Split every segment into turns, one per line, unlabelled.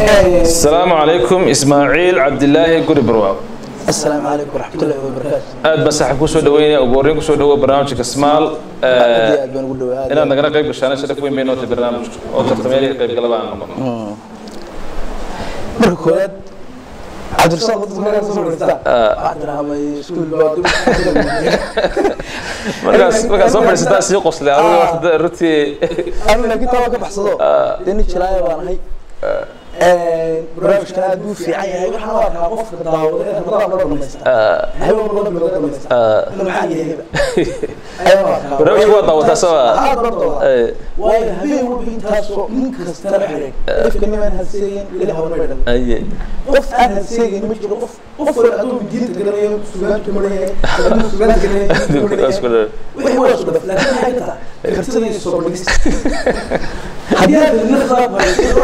asalaamu calaykum ismaaciil cabdilaahi guri barwaaq
السلام عليكم ورحمة الله وبركاته
aad baa saaxiib kusoo dhaweynaya ugu horreyn kusoo dhawo barnaamijka smaal
aad iyo aad baan ugu dhawaad
inaad nagala qayb gashaan sharaf weyn bay nootay barnaamijka oo tartameelihii qayb galaba aan noqon
marka koowaad cabdirasaaq wadada magaala soo fadhiistaa waxaa tiraahday iskuul baa dib
markaas markaas soo fadhiisataa sii qoslay adiga horta runtii
anu laakiin taa waa ka baxsado dee nin jilaaya baan ahay barnaamijkan aad buu fiican yahay waxaan u arkaa qofka daawada ee ramadaan loo dhamaysta habeen walba loo dhamaysta ina maxaa yahayba ayaan u arkaa
barnaamijka waa daawataa soo
aad baan daawadaa waayo habeen walba intaasoo nin kasta la xiray qofka nimaan hadseeyin ilaah wana dhan
aye
qof aan hadseegin ma jiro qof qof wala aduu diinta garanayo sugaanta marayahay aduu sugaanta garanayo
Isku dhow.
wixii waa isku dhaf laakiin maxay tahay kartida iyo soo bandhigista haddii aad nin khilaaf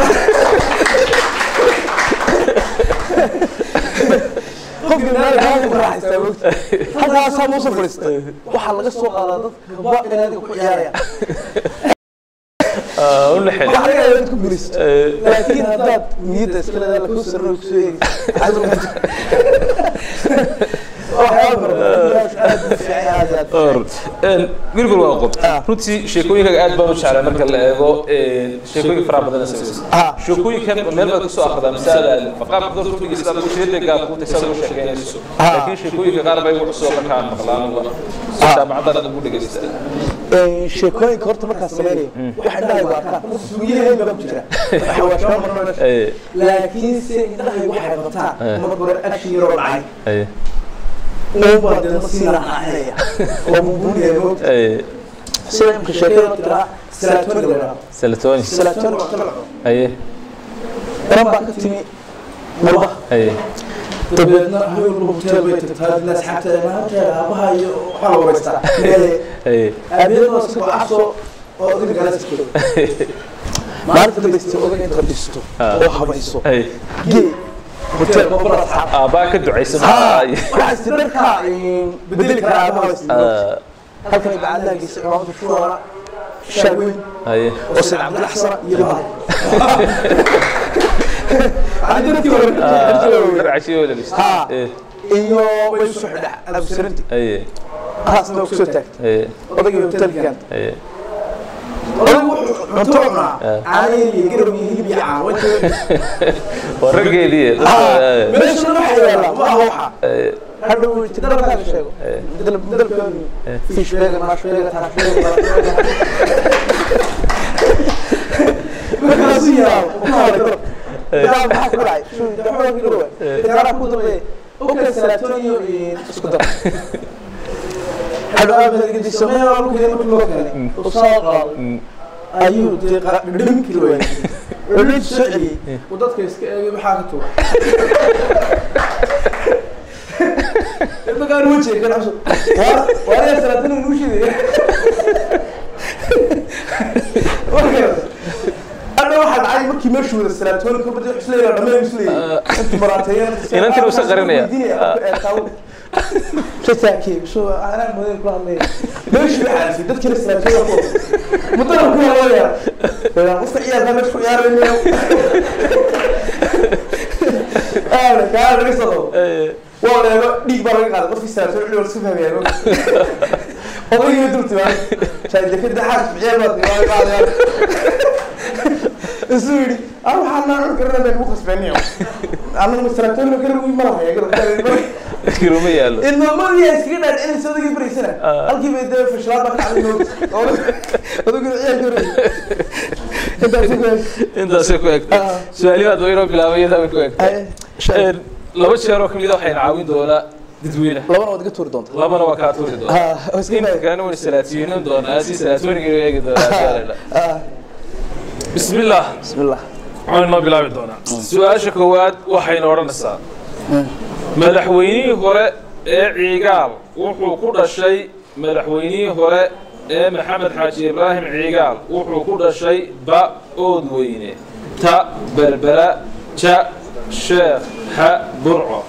qofka meel kaa ku raaxaystaa mogta halkaasaa muusa fadhiistay waxaa laga soo qaadaa dad gaba inaadiga ku ciyaaraya
Ah, u lexel
waxaa laga yaabaa dad ku guulaysato laakiin haddaad niyadda iska leedahay lakuu sarno kusoo eegaysa waxyaaba fara badan aad u fiican aad aad
Or, een, gurigur waa qob runtii sheekooyinkaga aad baan u jeclay marka la eego een, sheekooyin faraha badan samaysa
Ah.
sheekooyinkan meel baad kusoo akhridaa masaada faqaabka dadka u dhegeysta adigu sheedaygaa kuu taysa ugu sheekeynayso laakiin sheekooyinka qaar bay ugu cusub markaan maqlaan uga jaamacadan ugu dhegeysta
sheekooyinka horta markaas sameynaya waxa indhahaygu arkaan sugiyaheen baa ku jira waxa waa shaba marmar
Aye,
laakiin se indhahaygu waxay qabtaan mar hore action yaroo dhacay
aye,
uunbaa deedna sii raaxaxinaya oo mumbuunaya moogta
aye.
sida imka sheekada tiraa salaatooniga la yidhahdo
Selatoni.
salaatooniga waa talaco
Aye,
iran baa ka timi mulba
aye,
dabeedna habeen walba hotel bay tagtaa dadna asxaabteeda maanta aabaha iyo waxaa la wareystaa meele
aye,
aabaheed waa iska gocaso oo odayga galaasa jooga maalinta dambaysta odaga inta dhisto oo habayso
aye.
gee hotel babala asxaab
Aabbaa ka ducaysan
ها
Aye.
waxaa is dharka bedeli kara aabaha is
Ah,
halkan ay bacadaha geysay cimaamada shuwara shaaweyn
aye.
oo sayd cabdilla xasana iyo bahal Ani dadkii hore
Ah,
dadkii hore.
Raaciyo wada dhigeysta.
Ha.
Aye,
iyo way isu xidha absarinti
aye,
haasna kusoo taagtay
aye,
odaygii hotelka keenta
aye.
odaygu wuxuu cunto cunaa caanayl iyo garab iyo hilib iyo caan
Waa raggeedii. Aye,
meesha waxa yaala ma aha waxa
aye.
hadhow uu yidhi dalkaaga sheego dal dalkaanu fish beega maash beega tax beega markaasu yaabo ku hore dalab daa maxaa ku dhacay shuu daxooga ku dhawa daara ku dambe okay salaatoniyo isku dar hadhow aabahada gedi samee waa lagu keenay markii loo keenay oo saa qaaday ayuu dee dhimkii la waayay culid soo celiyey uu dadka iska eegay maxaa ka tuura magaan wejiga kan cusub waa waa salaatani nuu shiday hadha waxaa dhacay markii meeshu wada salaatooni ka badi xusleeya dhammaan isleeya intu maraateeyeen
Inantina usa qarinaya.
tasaakee soo anaa model kula hadlaya meeshu waxaa arfay dadkina salaatooni ku mudana ku hadlaya qofka ciyaalka meesha ku ciyaaraya aana kaa laga soo qabo waa leego dhiig baa laga qaaday qofkii salaatooni culi wala iska fahmayaan odaygiiba dul timaan shaadekada xaas ciyaal baa timaan qaadayaan isu yidhi ah waxaa naa cun karana baan ugu khasbeeniyo anagu salaatooni kale uu malahaya
Kiruma yaalo.
ilmamadiyaa iskaga dhaadhicinaysa odagii baraysana halkii bay dee fashilaad baa ka dhacday noogta odagii ciyaal ka intaas ku
Intaasay ku egtay. Su'aalihi aad weynoo bilaabay iyada way ku egtay. Een, Laba jeer oo kamid ah waxayna caawin doonaa dadweynaha.
labana waad iga tuuri doonta
labana waa kaa tuuri doonaa inta kalena wayna salaatiyinan doonaa si salaatooniga inuu eegi doonaa bismi illah
bismi illah
waxaan noo bilaabi doonaa su-aasha koowaad waxayna odhanaysaa madaxweynihii hore ee ciigaal wuxuu ku dhashay madaxweynihii hore ee maxamed xaaji ibraahim ciigaal wuxuu ku dhashay ba oodweyne ta berbera ja sheekh ha burco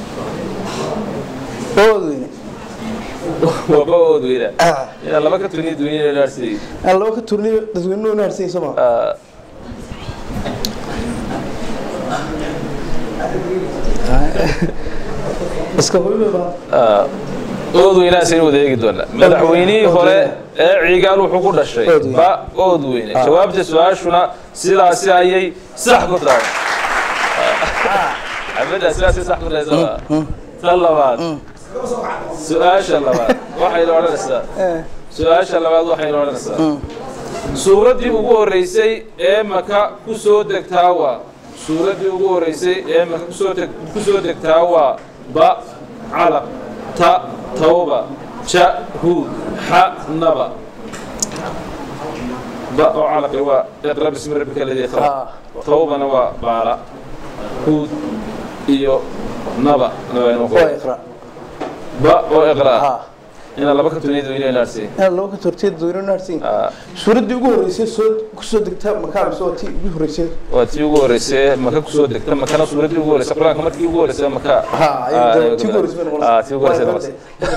oodweyne
waa ba oodweyne yaa laba ka tuniya dunyada dhaarsiday
aan laba ka turniyo dadweynuhu naarsan soo maa iska hooyo baa
oodweynahaas aynu wada eegi doonaa madaxweynihii hore ee ciigaal wuxuu ku dhashay
Oodweyne.
ba oodweyne jawaabta su-aashuna sidaasi ayay sax ku tahay xabaddaa sidaasay sax ku tahay soma tan labaad su-aasha labaad waxaynu odhanaysaa su-aasha labaad waxaynu odhanaysaa suuraddii ugu horreysay ee maka ku soo degtaa waa suuraddii ugu horreysay ee maka kusoo deg ku soo degtaa waa ba calaq ta tawba ja huud xa naba ba oo calaqi waa iqra bismi rabbika aladii khalaq
Ah.
tawbana waa baala huud iyo naba naba inuu
waa
qoro
iqra
ba oo iqra
ha
inaa laba ka tuniyada weyne naarsiin
inaad laba ka torteed daweyno naarsin suuraddii ugu horreysay soo kusoo degta makaa mise waa tii ugu horreysay
waa tii ugu horreysay maka kusoo degta makana suuraddii ugu horreysay qur-aanka markii ugu horreysay maka
ha
Ah,
tii ugu horreysay bay noqonaysaa.
Ah, tii ugu horreysay
Waa
noqonaysaa.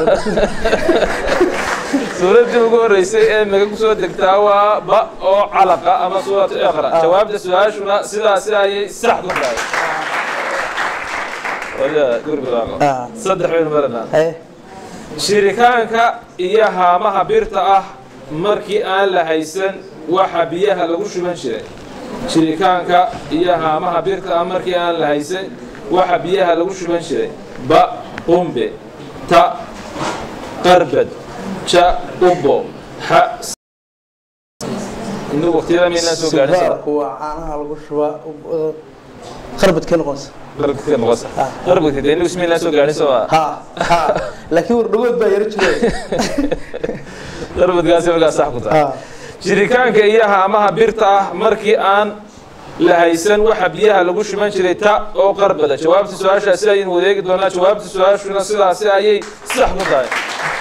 iqra.
suuraddii ugu horreysay ee maka kusoo degtaa waa ba oo calaqa ama suuratu iqra jawaabta su-aashuna sidaasi ayay sax ku tahay wada gurbilaaqo
Ah.
saddex baynu maranaa
Haye.
shirikaanka iyo haamaha birta ah markii aan la haysan waxa biyaha lagu shuban jiray shirikaanka iyo haamaha birta ah markii aan la haysan waxa biyaha lagu shuban jiray ba qumbe ta qarbad ja ubo xa inuu waqtiyada maynaan soo gaadhin
Sigaarku waa caanaha lagu shubaa uh, qarbadkee noqonaysa
qarbadka noqosa qarbadka dee inuu ismaynaan soo gaadhin soo maa
ha ha laakiin wardhagood baa yaro jiray
qarbadkaasi markaa sax ku tahay
ha
jiritaanka iyo haamaha birta ah markii aan la haysan waxa biyaha lagu shuban jiray ta oo qarbada jawaabta su-aashaasi ayaynu wadeegi doonaa jawaabta su-aashuna sidaasi ayay sax ku tahay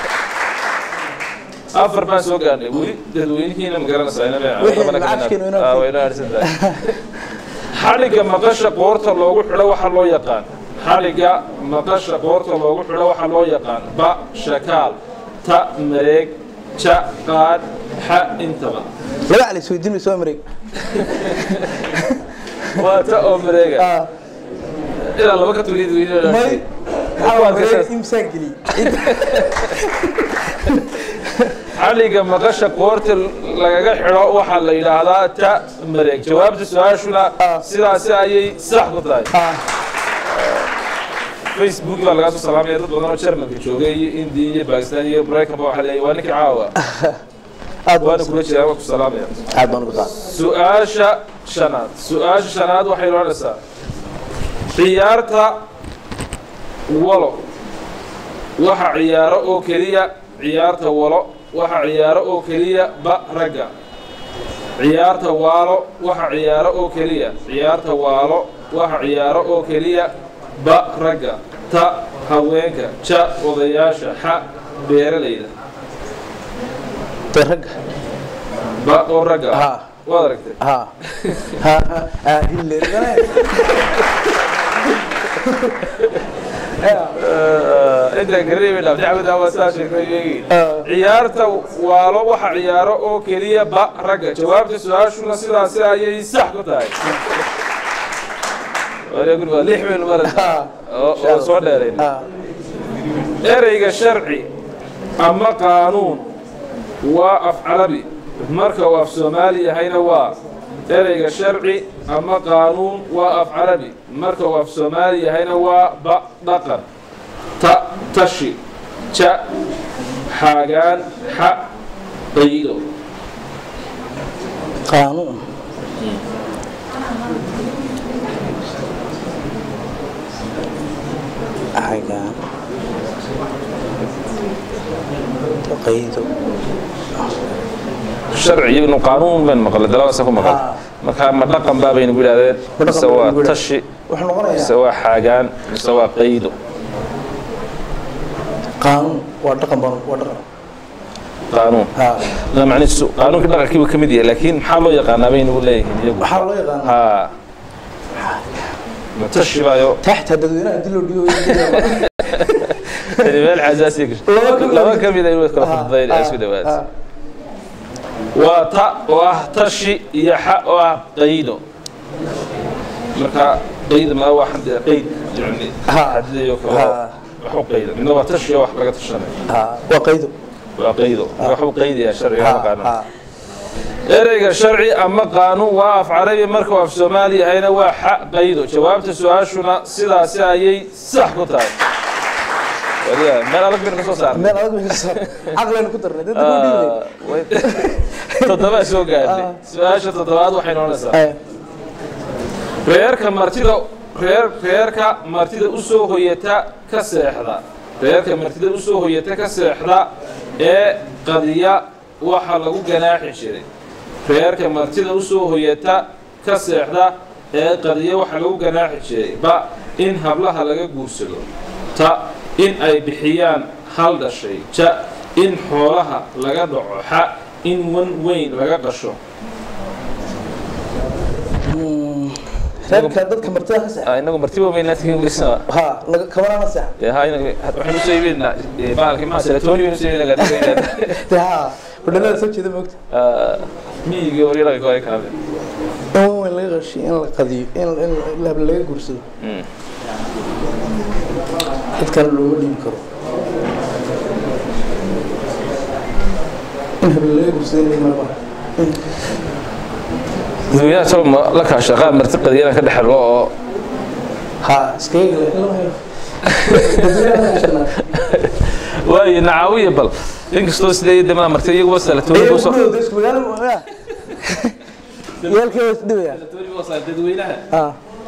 afar baan soo gaarnay weli dadweynihiina ma garanaysaa inama-
Wixii
labana ka
lacagtiina
midna-
inoo
Ah, way inoo harsan tahay xadhigga maqasha qoorta loogu xidho waxa loo yaqaan xadhigga maqasha qoorta loogu xidho waxa loo yaqaan ba shakaal ta mareeg ja qaad xa intaba
laba cali isweydiin soo mareeg
waa ta oo mareega
ha
ilaa laba ka tuliyad
may
weyne
maxaa waa mareeg imsaan geliyey
xadhigga maqasha qoorta lagaga xidho waxaa la yidhaahdaa ta mareeg jawaabta su-aashuna
Ah.
sidaasi ayay sax ku tahay
ha
facebook baa lagaa soo salaamaya dad badan oo jermanka joogay iyo indiya iyo bakistan iyo maraykanba waxaa leeyahay waa ninkii caawa
aad
waana
baan
kula jiraa waa ku salaamaya
aad baan ugu qaad
su-aasha shanaad su-aasha shanaad waxay odhanaysaa ciyaarta walo waxa ciyaaro oo keliya ciyaarta walo waxa ciyaaro oo keliya ba ragga ciyaarta waalo waxa ciyaaro oo keliya ciyaarta waalo waxa ciyaaro oo keliya ba ragga ta haweenka ja odayaasha xa beeralayda
dee ragga
ba oo ragga
Ha.
waad aragtay
ha ha ha ha hillergane
inta gareebay dhaaf dacwada waa saa sheekeeyay ciyaarta waalo waxa ciyaaro oo keliya ba ragga jawaabta su-aashuna sidaasi ayay sax ku tahay wariya guriga lix baynu maranaa oo oo soo dheerayn
ha
ereyga sharci ama qaanuun waa af carabi marka uu af soomaali yahayna waa ereyga sharci ama qaanuun waa af carabi marka uu af soomaali yahayna waa ba dhaqan ta tashi ja xaagaan xa qaydo
qaanuun xagaan qaydo
sharci iyaguna qaanuun baynu maqlay dalabasa ku maqal
Ah.
marka ma dhaqan baa baynu ku yidhahdeen
Ma dhaqan
mise
baynu
waa
ku yidhahdeen.
tashi
wuxuu noqonayaa
mise waa xaagaan mise waa qaydo
qaanuun waa dhaqan baan waa dhaqan
qaanuun
ha
لا macnihiisu qaanuunka dhaqankii buu ka mid yahay laakiin maxaa loo yaqaanaa baynu leeyihiin iyagu
waxaa loo yaqaanaa
ha matashi baayo
taxta dadweynaha dil loo dhigo
tani meel xasaasiya gashay
Laba ka mid-
laba ka mid aynu kala fududayn ee isku dhawaad waa ta oo ah tashi iyo xa oo ah qaydo marka qeyd ma waa xad qeyd yani
Ha.
xadidayo kale
Ha.
wax u qeyda midna waa tashiyo wax laga tashanay
ha waa qaydo
waa qeydo wax u qeydaya sharciga
ha
ma qaana
ha
ereyga sharci ama qaanuun waa af carabi marka uu af soomaali yahayna waa xa qaydo jawaabta su-aashuna sidaasi ayay sax ku tahay waliya meel adag baynu ka soo saarnay
meel adag bay soo caqlayna ku darnay dadka ku dhiibay
Ah, way- toddoba soo gaadhay su-aasha toddobaad waxay noqonaysaa
ay
reerka martida reer reerka martida u soo hoyata ka seexda reerka martida u soo hoyata ka seexda ee qadiya waxa lagu ganaaxi jiray reerka martida u soo hoyata ka seexda ee qadiya waxa lagu ganaaxi jiray ba in hablaha laga guursado ta in ay bixiyaan hal dhashay ja in xoolaha laga dhaco xa in wan weyn laga qasho
reerka dadka martida ka seexa
inagu martiba weynaatigisa
ha laga kabanana seexa
waxaynu soo iibinaa bahalkii maa selatoni baynu soo iibinaa
de ha hudhanada soo jeeda moogta
miyigii waryaraga kore kaabe
in wan weyn laga qashiyo in la qadiyo in in lahab laga guursado dadkana looma dhiibi karo in habla laga guursado in ma
dadweynaha soo ma la kaasha qaab marti qadiyana ka dhexelo oo
ha iskaga gale in lama helo dadweynaha ka shaqeynaa
waayo nacaawiya bal inkastoo sidee damaha marti iyaguba selatoni
ee
kusoo
gurigooda isku magaalo ya yaalkee waa isdhibaya
dadweynaha
ha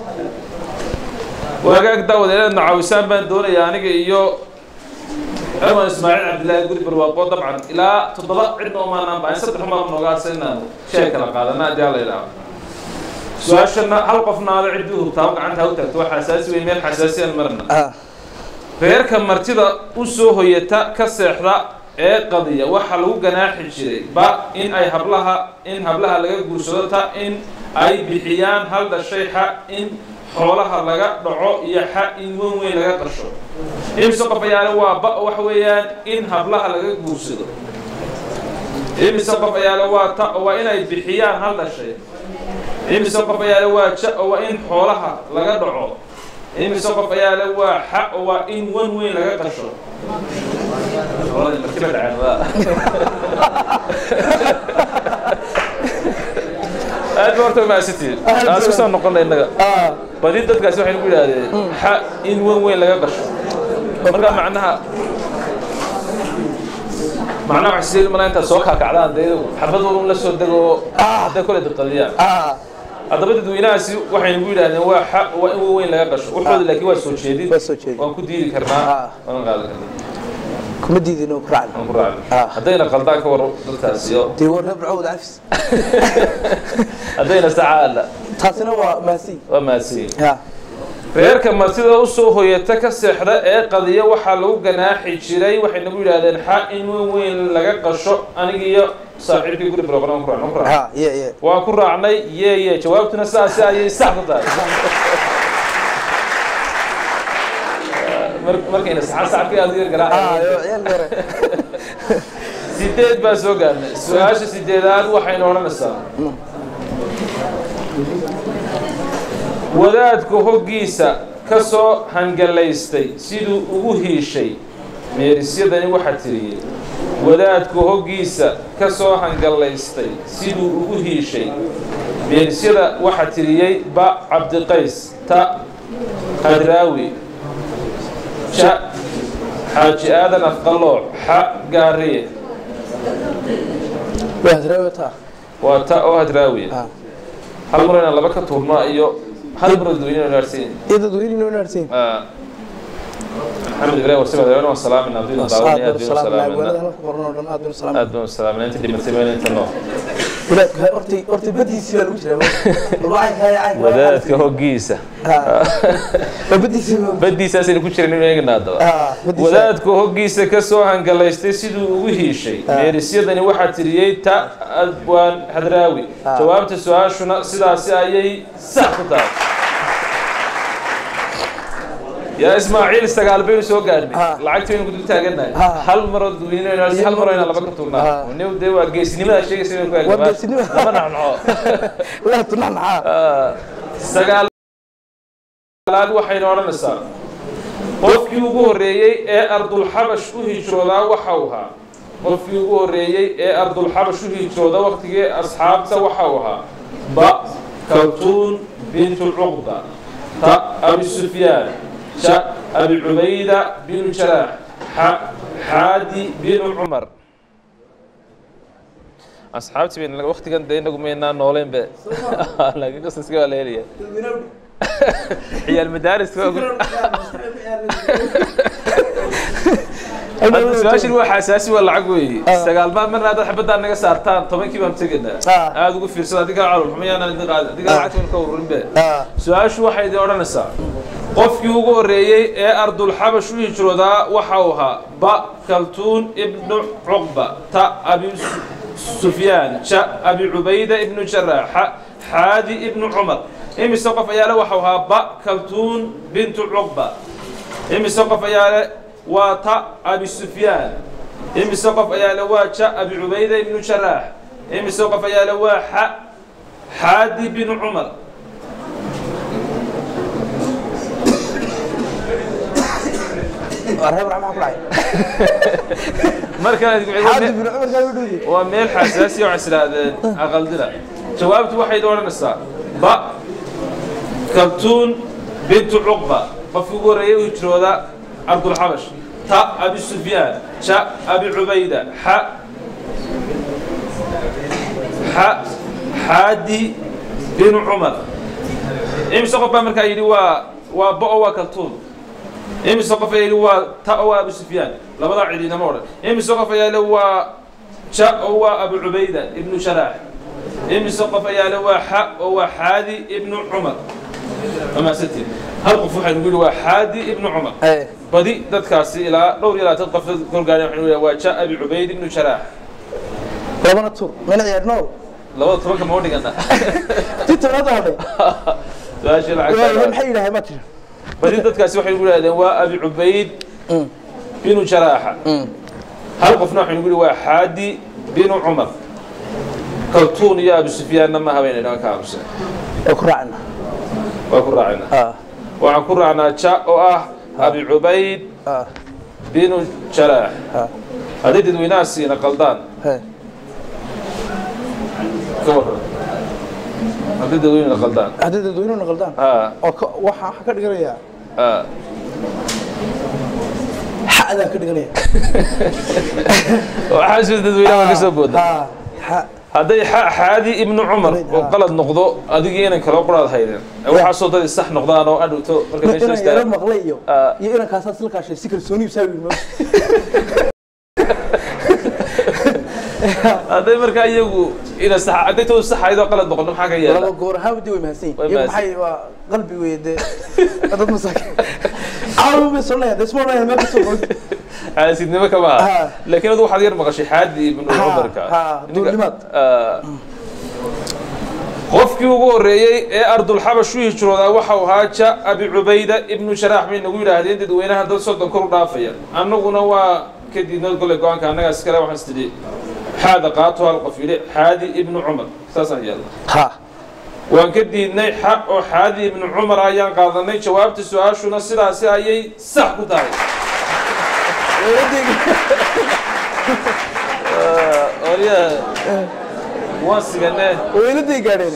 wagaag daawad inaad nacaawisaan baan doonayaa aniga iyo cumar ismaaciil cabdillaahi guri barwaaqo dabcan ilaa toddoba cidna umaanaan baahin saddex umaa nooga hadsa inaanu shay kala qaadana haddii alla idhaaho su-aashana hal qofna aada ciddii hubtaa gacanta ha u taagto waa xasaasi weyn meel xasaasiyaan marna
ha
reerka martida u soo hoyata ka seexda ee qadiya waxaa lagu ganaaxi jiray ba in ay hablaha in hablaha laga guursado ta in ay bixiyaan hal dhashay xa in xoolaha laga dhaco iyo xa in wan weyn laga qasho imise qof ayaale waa ba waxa weeyaan in hablaha laga guursado imise qof ayaale waa ta oo waa inay bixiyaan hal dhashay imise qof ayaale waa ja oo waa in xoolaha laga dhaco imise qof ayaale waa xa oo waa in wan weyn laga qasho aad ba horta umahadsantihiin aan isku soo noqona innaga
ha
badi dadkaasi waxay nagu yidhaahdeen xa in wan weyn laga qasho marka macnaha macnaha waxay sidii malaa intaad soo kaakacdaan dee xabadooda un la soo dego oo hadday kole dadqadiyaan
ha
haddaba dadweynahaasi waxay nagu yidhaahdeen waa xa waa in wan weyn laga qasho waxooda laakiin waa soo jeedin
waa soo jeedin.
waan ku diidi karnaa
Ah.
waan qaadan karnaa
kuma diidin oo ku raacna
waan ku raacna
Ah.
haddayna qaldaan ka waro dadkaasi oo
dee war reer cawd cafis
haddayna sacaala
taasina waa maasi
waa mahadsiin
ha
reerka martida u soo hoyata ka seexda ee qadiya waxaa lagu ganaaxi jiray waxay nagu yidhaahdeen xa in weyn weyn laga qasho aniga iyo saaxiibkii guri broqon waan ku raacnay, waan ku raacnay.
ha ye ye
waan ku raacnay ye ye jawaabtuna saasi ayay sax ku tahay Mar- markayna saxan sacabkii aad u yar
ha
garaacay
yo ciyaalka hore
sideed baa soo gaarnay su-aasha sideedaad waxaynu odhanaysaa wadaadka hoggiisa ka soo hangalaystay siduu ugu hiishay meerisyadani waxaa tiriyey wadaadka hoggiisa ka soo hangalaystay siduu ugu hiishay meerisyada waxaa tiriyey ba cabdiqays ta hadraawi ja xaaji aadan afqalooc xa gaariye
waa hadreewata
waa ta oo hadraawiya
ha
hal mar inaan laba ka tuurno iyo hal mar oo dadweyne gaarsiin
iyo dadweyne inoo naartiin
maxamed ibrahim warsi madaxweyne waan salaaminaa diinu daawanaya
aad
diinu
salaam
salaaminaa
waanada halka qoran oo dhan aad baan salaam
aad baan salaaminaa inta dhimatay meel inta noo
wadaadku horta horta badiisi baa lagu jiraa wadaadka caynka
wadaadka hoggiisa
ha badiisi
baddiisaasayna ku jiran inuu eegna haddaba
ha badiisi
wadaadku hoggiisa ka soo hangalaystay siduu ugu hiishay meerisyadani waxaa tiriyey ta adwaan hadraawi
Ah.
jawaabta su-aashuna sidaasi ayay sax ku tahay yaa ismaaciil sagaal baynu soo gaadhnay
Ah.
lacagtii baynu ku taaganahay
Ah.
hal maroo dadweyne hal maroo inaan laba ka tuurnaa
Ah.
new dee waa geesnimada sheegaysa inay ku
Waa
eegnamaan.
geesinimo.
lama naxnaxo
la tunaxnaxaa
Ah, sagaal laad waxayna odhanaysaa qofkii ugu horreeyey ee ardulxabash u hijroodaa waxa uu ahaa qofkii ugu horreeyey ee ardulxabash u hijrooda waqtigii asxaabta waxa uu ahaa ba kaltuun bintu cuqda ta abi sufyaan ja abi cubayda binu jaraax xa xaadi binu cumar asxaabtii bayna waqtigan dee inagu maynaa nooleen be laakiin qasaska waa la helaya ciyaal madaariska hadda su-aashin waa xasaasi waa lacag weeye sagaal maad marna haddaad xabaddaa naga saartaan tobankii baan tegaynaa
Ah.
aada ugu fiirsada adigaa calol xumayaanan idin qaadin adigaa lacagta ka ururin be
Ah.
su-aashu waxay idin odhanaysaa qofkii ugu horreeyey ee ardulxabash u hijroodaa waxa uu ahaa ba kaltuun ibnu cuqba ta abi Su- sufyaan ja abi cubayda ibnu jaraax xa xaadi ibnu cumar imise qof ayaale waxa uu ahaa ba kaltuun bintu cuqba imise qof ayaale waa ta abi sufyaan imise qof ayaale waa ja abi cubayda ibnu jaraax imise qof ayaale waa xa xaadi binu cumar
reer maxaa ku dhacay
markaan
xaadi bin cumar kaa dhudi
waa meel xasaasiya waxay islaahdeen aqaldina jawaabtu waxay odhanaysaa ba kaltuun bintu cuqba qofkii ugu horreeyay u hijrooda cabdulxabash ta abi sufyaan ja abi cubayda xa xa xaadi binu cumar imise qof baa markaa yidhi waa waa ba oo waa kaltuun imise qof ayaa yidhi waa ta oo waa abu sufyaan labadaa cid inama odhan imise qof ayaa le waa ja oo waa abu cubayda ibnu jaraax imise qof ayaa le waa xa oo waa xaadi ibnu cumar amaasantiin hal qof waxaa nugu yidhi waa xaadi ibnu cumar
Eh,
badi dadkaasi ilaa dhowr iyo labaatan qof kolgaadhay waxaa nugu yidhi waa ja abi cubayd ibnu jaraax
labana tur mina ciyaar nool
labada tobanka ma dhigana
ti tobnaad hadhay
su-aashii lacagta
maxay yidhaaheen ma tiri
badi dadkaasi waxay nugu yidhahdeen waa abi cubayd
Mm.
binu jaraaxa
Mm.
hal qofna waxay nugu yidhi waa xaadi binu cumar kaltuun iyo abi sufyaanna ma habeynay ka aamusan
ee ku raacna
waa ku raacina
ah
waxaan ku raacnaa ja oo ah abi cubayd
ah
binu jaraax
ah
hadday dadweynaha siina qaldaan
he
ka warran hadday dadweynaha qaldaan
haddii dadweynuhu naqaldaan
ha
oo ka- waxa waxaa ka dhiganayaa
ha
xa'daa ka dhiganaya
waxaa sida dadweynaha ka soo booda
ha xa
hadday xa- xaadi ibnu cumar oo qalad noqdo adigii inan kaloo quraad haydeen waxaasoo dad sax noqdaan oo adhowto marka meesha
inaan yaro
istaa
maqlay iyo
Ah.
iyo inaan kaasaa isla kaashay si kalsooni ibsaa yidhi ma
hadday markaa iyagu ina sax hadday toodu sax ahayd oo qalad noqono maxaa ka yeela
laba goor ahaan dii way mahadsan
Way
yihiin iyagu
mahadsan.
maxay waa qalbi weeye dee dad masaakin caawi bay sonaya dee isma odhanaya meel kasoo qoy
xaasidnimo kama aha
Ha.
laakiin adu waxaad yar maqashay xaadi ibnu
Ha,
cumarka
ha,
Ninka-
duulimaad.
Ah. qofkii ugu horreeyey ee ardulxabash u hijroodaa waxau ahaa ja abi cubayda ibnu jaraax bay nagu yidhaahdeen dadweynaha dad soddon kor u dhaafaya annaguna waa ka diidnay golle go-aanka annagaa iskale waxaan istidhi xaada qaato hal qof yidhi xaadi ibnu cumar saasaan yeelna
ha
waan ka diidnay xa oo xaadi ibnu cumar ayaan qaadanay jawaabta su-aashuna sidaasi ayay sax ku tahay orya waan siganee
weyladay gaadheen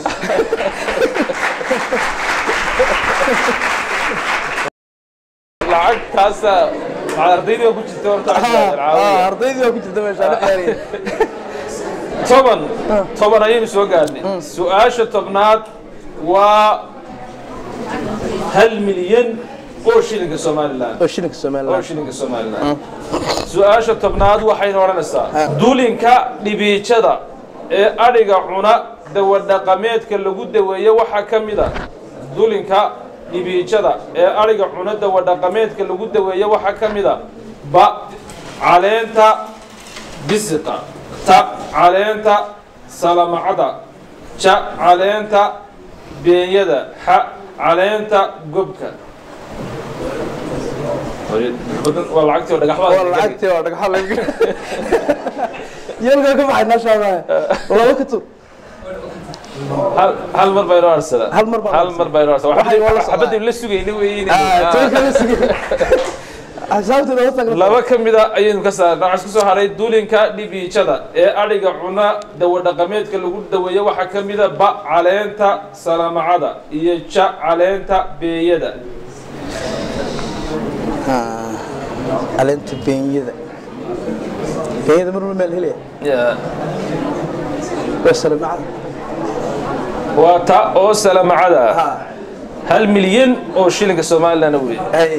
lacagtaasa waxaad ardaydii oo ku jirta horta
Ah, ardaydii waa ku jirta meesha la ciyaaraya
toban toban ayaynu soo gaadhnay su-aasha tobnaad waa hal milyan oo shilinka somalilan
oo shilinka
oo
somaliland
shilinka somalilan su-aasha tobnaad waxaynu odhanaysaa dulinka dhibiijada ee adhiga cuna dawadhaqameedka lagu daweeyo waxaa ka mid a dulinka dhibiijada ee adhiga cuna dawadhaqameedka lagu daweeyo waxaa ka mid a ba caleenta bisiqa ta caleenta salamacada ja caleenta beenyada xa caleenta gobka waa lacagtii oo dhagaxbaa
waa lacagtii waa dhagxa laga yalkaa ka baxay naashaada laba ka tur
hal hal mar baynu arsada
Hal mar baan
hal mar baynu arsada
Waxay wala socdaan.
xabadii la sugayni weeyini
Ah, tobanka la sigay. Axsaabta loo tagno.
laba ka mid a ayaynu ka saarnay waxaa isku soo haray dulinka dhibiijada ee adhiga cuna dawo dhaqameedka lagu daweeyo waxaa ka mid a ba caleenta salamacada iyo ja caleenta beeyada
Ah, caleenta beenyada. Beenyada mar walba meel helaya. Waa salamacad.
waa ta oo salamacada ah
Ha,
hal milyan oo shilinka somalilan wey
ay.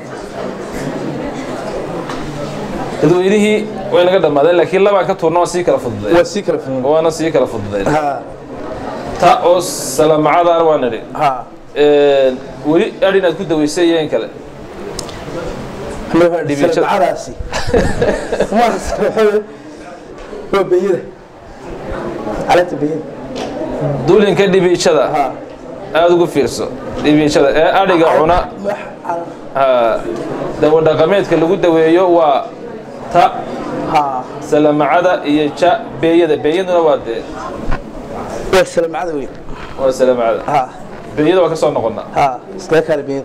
dadweynihii way naga dhammaadeen laakiin labaan ka tuurna waan sii kala fududay
Waa sii kala fahmay.
waana sii kala fududay
Ha,
ta oo salamacadaana waa nidhi
ha.
weli adhi inaad ku daweysay iyo in kale
Annaga
Dhibiijada.
salamacadaasi. Waa salamacada. Waa beenyada. Caleenta beenyada.
dulinka dhibiijada
Ha.
aada ugu fiirso dhibiijada ee adhiga cuna
Wax cal-
ha, dawo dhaqameedka lagu daweeyo waa ta
Ha.
salamacada iyo ja beeyada beeyaduna waa dee
Waa salamacada weyn.
waa salamacada
Ha,
beeyada waa ka soo noqonnaa
ha. Iskaga kala beenyada.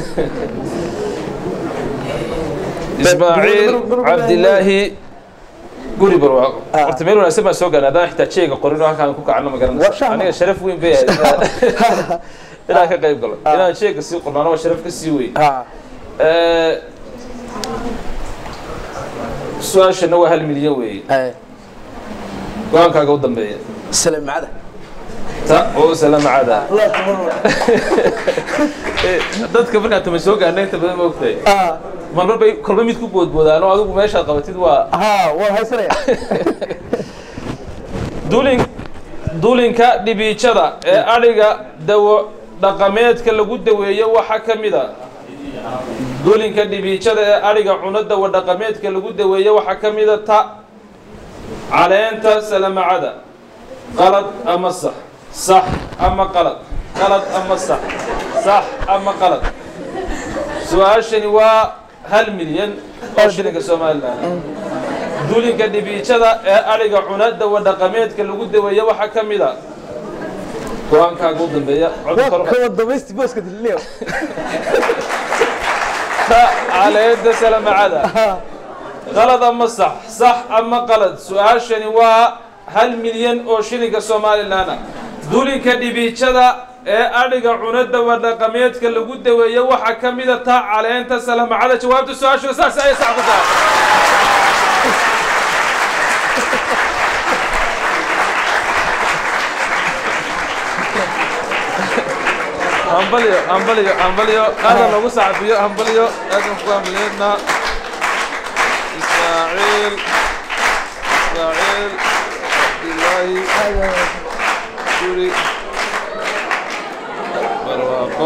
ismaaciil cabdilaahi guri barwaaqo
Ah.
horta meel wanaagsan baan soo gaarnay haddaan xitaa jeega qorin oo halkaan ku kacno ma
Waa
garanaysa
shahma.
aniga sharaf weyn bay ahayd inaan- inaan ka qayb galo inaan jeega sii qornaano waa sharaf ka sii weyn
Ha.
Eh, su-aashana waa hal milyan weeye
Ay.
go-aankaaga u dambeeya
salamacada.
ta oo salamacada
Allah tabaraka.
dadka markaan tama soo gaarnay inta badan ma ogtahay
Ah,
marmar bay kolba mid ku boodboodaan oo adigu meeshaad qabatid waa
ha, waa haysanaya.
dulin dulinka dhibiijada ee adhiga dawo dhaqameedka lagu daweeyo waxaa ka mid a dulinka dhibiijada ee adhiga cuno dawo dhaqameedka lagu daweeyo waxaa ka mid a ta caleenta salamacada qalad ama sax sax ama qalad qalad ama sax sax ama qalad su-aashani waa hal milyan oo shilinka somalilan dulinka dhibiijada ee adhiga cuna dawo dhaqameedka lagu daweeyo waxaa ka mid a go-aankaaga u dambeeya cod
Waa
kor-
kama dambaysti booska dilileo.
ta caleenta salamacada
Ha.
qalad ama sax sax ama qalad su-aashani waa hal milyan oo shilinka somalilan ah dulinka dhibiijada ee adhiga cuna dawo dhaqameedka lagu daweeyo waxaa ka mid a ta caleenta salamacada jawaabta su-aashu saas ayay sax ku tahay hambalyo hambalyo hambalyo aadan loogu sacbiyo hambalyo aadan ku hambalyeedna ismaaciil ismaaciil cabdilaahi guri barwaaqo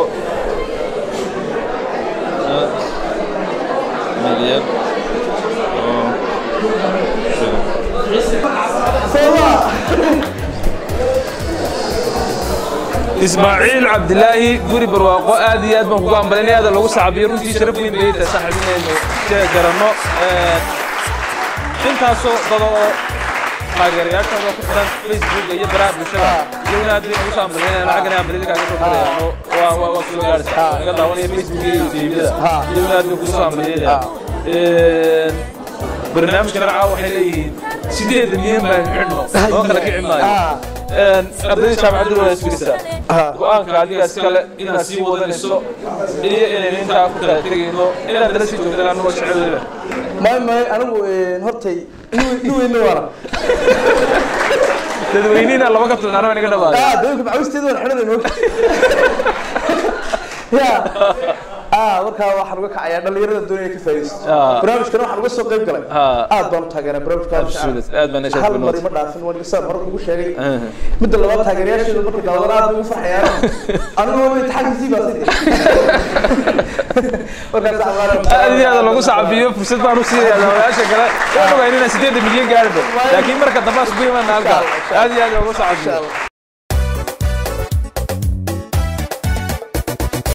milyan oo shilin ismaaciil cabdilaahi guri barwaaqo aad iyo aad baan kugu hambalinay aada lagu sacbiyo runtii sharaf weyn bay tahay saaxiibinaynu jee garanno intaasoo dada oo taageerayaashooda ku xiran facebook iyo baraha bulshada iyaguna aad bay ugu soo hambalinayaan lacagana hambalida kaaga soo dirayaan oo waa waa waa soo gaaraysa naga daawanaya facebook iyo youtubeyada iyaguna aad bay kugu soo hambalinayaan barnaamijka racaa waxay leeyihiin sideed milyan baan xidhno oo kala kici maayo ardayda jaamacaddu waa isgelisaa go-aanka adigaas kale inaad sii wadanayso iyo inaynu intaa ku kala tegayno inaad nala sii joogtaan anugoo jecel weliba
May may anigu een, hortay dhuweyna waara.
dadweynihina laba ka filnaana waa inaga dhamaada
Ah, dawlka macawisteeda waan xidhanayno. Ya. Ah, markaa waxaan uga kacayaa dhalinyarada doonaya ka faa'iidaysto.
Ah.
Barnaamijkan waxaan uga soo qayb galay.
Ah.
Aad baan u taageeraa barnaamijkan.
Absolute. Aad baan isha
Hal
ku
mar
noqotay.
ima dhaafin waan iga saan hore ugu sheegay.
Ah.
Midda labaad taageerayaasheedu markay daawadaan aad bay ugu farxayaan. Anigu waa imtixaankii baa sidii. Markaas waxaan
aad iyo aad lagu sacbiyo fursad baan u siinayaa daawadayaasha kale waan ogayn inaan sideedda milyan gaarino laakiin marka dambe aan isku imaana halkaa aad iyo aad loogu sacbiyo